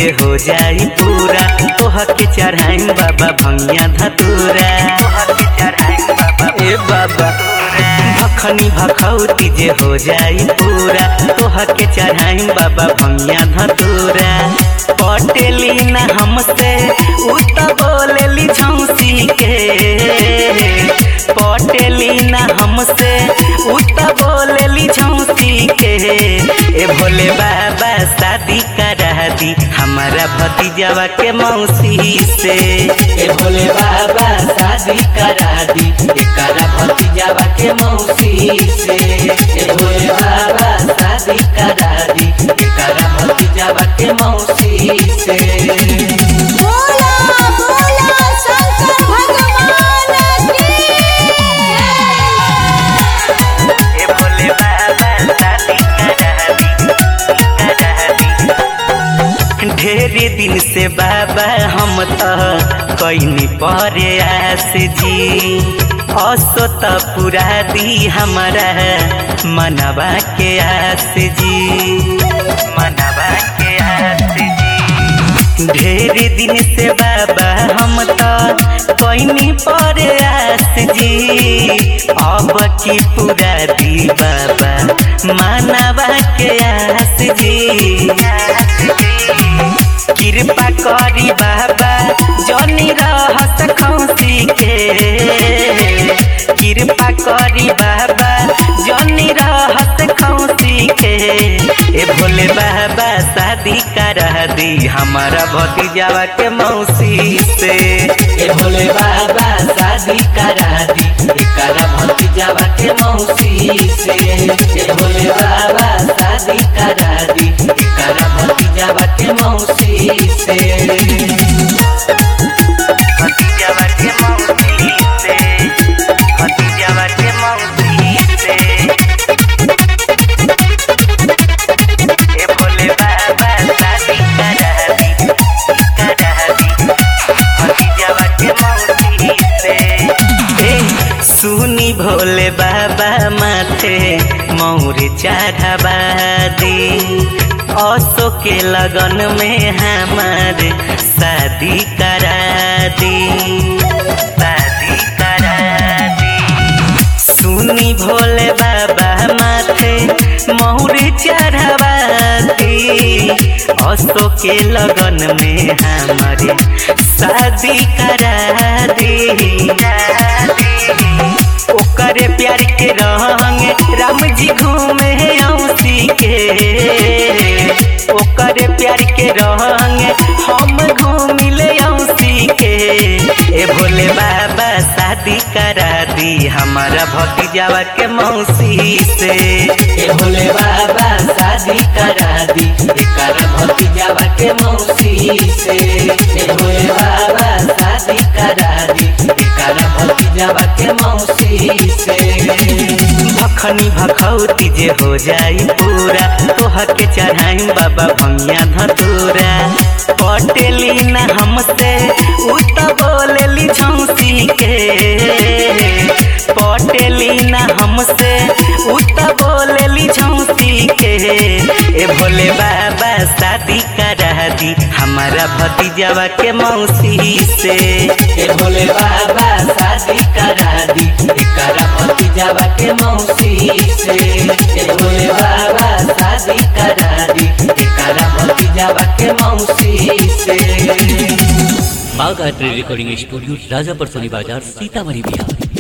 जे हो जाई पूरा तोह के चढ़ाई बाबा भंगिया धतूरा ए बाबा भखनी भखौती जे हो जाई पूरा तोह के चढ़ाई बाबा भंगिया धतूरा पटेली न हमसे उ त बोलेली झौसी के पटेली न हमसे उ त बोलेली झौसी के ए भोले बाबा शादी करा दी हमारा भतीजवा के मौसी से ए भोले बाबा शादी करा दी एकरा भतीजावा के मौसी से ए भोले बाबा शादी करा दी एकरा भतीजावा के मौसी से बोला बोला शंकर भगवान की ए भोले बाबा शादी करा दी करा दी ढेरे दिन से बाबा हम तो कैनी परे आस जी असो त पूरा दी हमारा मनवा के आस जी मनवा के आस जी ढेरे दिन से बाबा हम तो कैनी परे आस जी अब की पूरा दी बाबा मानवा के आस जी कृपा करी बाबा जनी रहस खौसी के कृपा करी बाबा जनी रहस खौसी के ए भोले बाबा शादी करा दी हमारा भतीजावा के मौसी से ए भोले बाबा शादी करा दी एकरा भतीजावा के मौसी से ए भोले बाबा शादी करा दी एकरा भतीजावा के मौसी से भतीजावा के मौसी से भतीजावा के मौसी से ए भोले बाबा शादी करा दी करा दी भतीजावा के मौसी से ए सुनी भोले बाबा माथे मौर चढ़ावा दी असो के लगन में हमार शादी करा दी शादी करा दी सुनी भोले बाबा माथे मौर चढ़ावा दी असो के लगन में हमारे शादी करा दी ओकरे प्यार के रंग राम जी घूमे औसी के ओकरे प्यार के रंग हम घूमिले औसी के ए भोले बाबा शादी करा दी हमारा भतीजावा के मौसी से ए भोले बाबा शादी करा दी एकरा भतीजावा के मौसी से ए भोले बाबा शादी करा दी एकरा भतीजावा के मौसी से भखनी भखौती जे हो जाई पूरा तोह के चढ़ाई बाबा भंगिया धतूरा पटेली न हमसे उ त बोलेली झौसी के पटेली न हमसे उ त बोलेली झौसी के ए भोले बाबा शादी करा दी हमारा भतीजावा के मौसी से ए भोले बाबा शादी करा दी एकरा भतीजावा के मौसी से ए भोले बाबा शादी करा दी एकरा भतीजावा के मौसी से बाघ आर्ट रिकॉर्डिंग स्टूडियो राजापर सोनी बाजार सीतामढ़ी बिहार